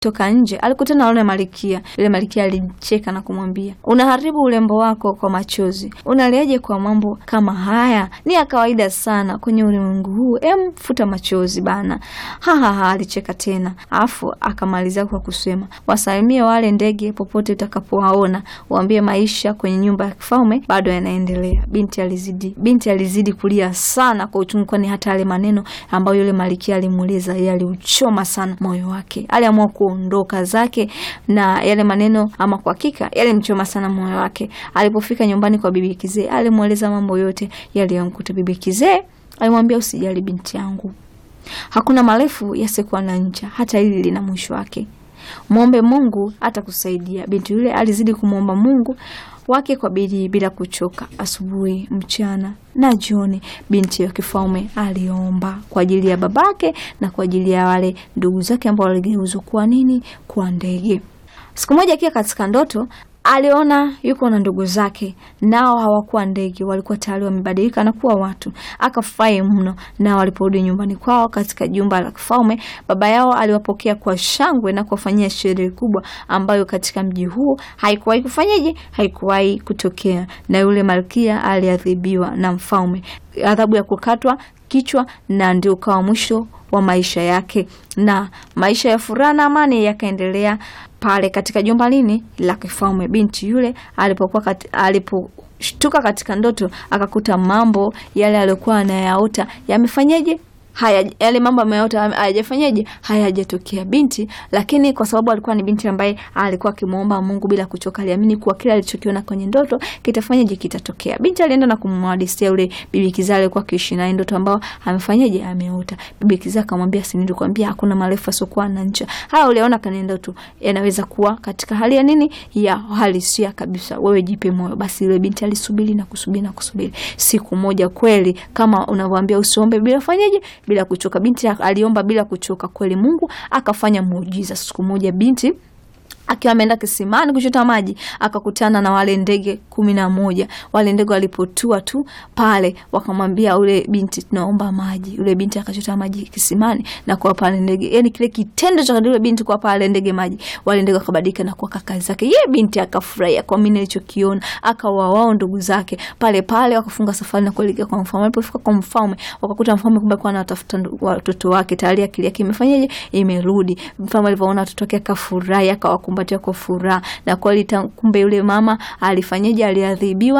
toka nje alikutana na yule malikia. Yule malikia alimcheka na kumwambia, unaharibu urembo wako kwa machozi, unaliaje kwa mambo kama haya? Ni ya kawaida sana kwenye ulimwengu huu, em, futa machozi bana. Hahaha, alicheka tena, afu akamalizia kwa kusema, wasalimie wale ndege popote utakapowaona, waambie maisha kwenye nyumba ya kifalme bado yanaendelea. Binti alizidi binti alizidi kulia sana kwa uchungu, kwani hata yale maneno ambayo yule malikia alimuuliza yaliuchoma sana moyo wake. Aliamua kuondoka zake na yale maneno, ama kwa hakika yalimchoma sana moyo wake. Alipofika nyumbani kwa bibi kizee, alimweleza mambo yote yaliyomkuta. Bibi kizee alimwambia, usijali binti yangu, hakuna marefu yasikuwa na ncha, hata hili lina mwisho wake. Mwombe Mungu atakusaidia. Binti yule alizidi kumwomba Mungu wake kwa bidii bila kuchoka. Asubuhi, mchana na jioni, binti ya kifalme aliomba kwa ajili ya babake na kwa ajili ya wale ndugu zake ambao waligeuzwa kuwa nini? Kuwa ndege. Siku moja akiwa katika ndoto aliona yuko na ndugu zake, nao hawakuwa ndege, walikuwa tayari wamebadilika na kuwa watu. Akafurahi mno, nao waliporudi nyumbani kwao katika jumba la kifalme, baba yao aliwapokea kwa shangwe na kuwafanyia sherehe kubwa ambayo katika mji huu haikuwahi kufanyaje, haikuwahi kutokea. Na yule malkia aliadhibiwa na mfalme, adhabu ya kukatwa kichwa, na ndio ukawa mwisho wa maisha yake, na maisha ya furaha na amani yakaendelea pale katika jumba lini la kifalme. Binti yule alipokuwa kat, aliposhtuka katika ndoto akakuta mambo yale aliyokuwa anayaota yamefanyaje haya yale mambo ameota hayajafanyaje, hayajatokea binti. Lakini kwa sababu alikuwa ni binti ambaye alikuwa akimwomba Mungu bila kuchoka, aliamini kuwa kile alichokiona kwenye ndoto kitafanyaje, kitatokea. Binti alienda na kumwadisia yule bibi kizaa alikuwa akiishi naye ndoto ambao amefanyaje, ameota. Bibi kizaa akamwambia, si nilikwambia hakuna marefu asiokuwa na ncha? Haya uliona kwenye ndoto yanaweza kuwa katika hali ya nini, ya halisia kabisa. Wewe jipe moyo. Basi yule binti alisubiri na kusubiri na kusubiri. Siku moja kweli, kama unavyoambia usiombe bila fanyaje bila kuchoka. Binti aliomba bila kuchoka, kweli Mungu akafanya muujiza. Siku moja binti akiwa ameenda kisimani kuchota maji akakutana na wale ndege kumi na moja. Wale ndege walipotua tu pale, wakamwambia ule binti, tunaomba maji. Ule binti akachota maji kisimani na kuwa pale ndege, yani kile kitendo cha ule binti kuwa pale ndege maji, wale ndege wakabadilika na kuwa kaka zake. Ye binti akafurahia kwa mimi nilichokiona, akawa wao ndugu zake pale pale, wakafunga safari na kuelekea kwa mfalme. Walipofika kwa mfalme, wakakuta mfalme kumbe alikuwa anatafuta watoto wake, tayari akili yake imefanyaje, imerudi. Mfalme alivyoona watoto wake akafurahi, akawakumbatia kwa furaha, na kweli kumbe yule mama alifanyaje, aliadhibiwa